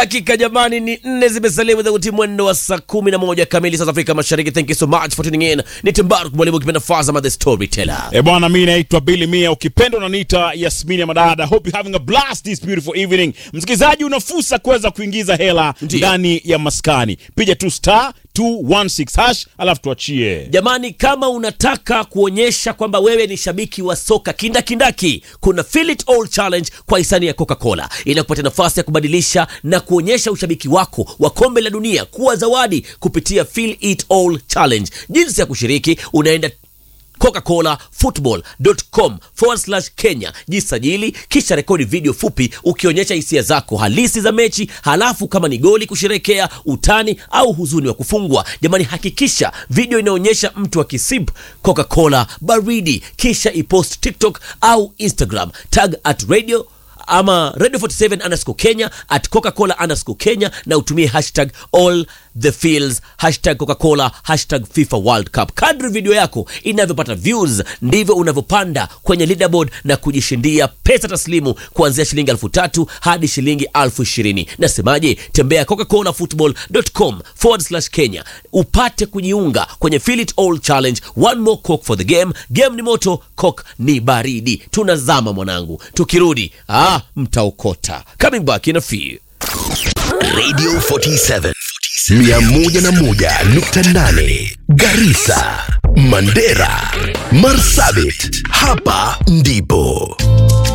Hakika jamani, ni nne zimesalia udhauti mwendo wa saa kumi na moja kamili South Afrika Mashariki. Thank you so much for tuning in. Ni Timbaruk mwalimu kipenda Fazama the storyteller. E bwana, mi naitwa Billy Mia, ukipenda unaniita Yasmini ya Madada. Hope you having a blast this beautiful evening. Msikilizaji, una fursa kuweza kuingiza hela Ndiyo. ndani ya maskani, piga tu star 216 hash alafu tuachie. Jamani, kama unataka kuonyesha kwamba wewe ni shabiki wa soka kindakindaki, kuna Feel It All Challenge kwa hisani ya Coca-Cola inakupatia nafasi ya kubadilisha na kuonyesha ushabiki wako wa kombe la dunia kuwa zawadi kupitia Feel It All Challenge. Jinsi ya kushiriki, unaenda coca-colafootball.com forward slash Kenya, jisajili kisha rekodi video fupi ukionyesha hisia zako halisi za mechi, halafu kama ni goli kusherekea, utani au huzuni wa kufungwa. Jamani, hakikisha video inaonyesha mtu akisip Coca-Cola baridi, kisha ipost TikTok au Instagram, tag at radio ama radio 47 underscore kenya at coca-cola underscore kenya na utumie hashtag all the fields hashtag coca-cola hashtag fifa world cup kadri video yako inavyopata views ndivyo unavyopanda kwenye leaderboard na kujishindia pesa taslimu kuanzia shilingi elfu tatu hadi shilingi elfu ishirini nasemaje tembea coca-colafootball.com forward slash kenya upate kujiunga kwenye Feel It All challenge one more coke for the game game ni moto coke ni baridi tunazama mwanangu tukirudi ah, mtaokota coming back in a few Radio 47 101.8 Garissa, Mandera, Marsabit. Hapa ndipo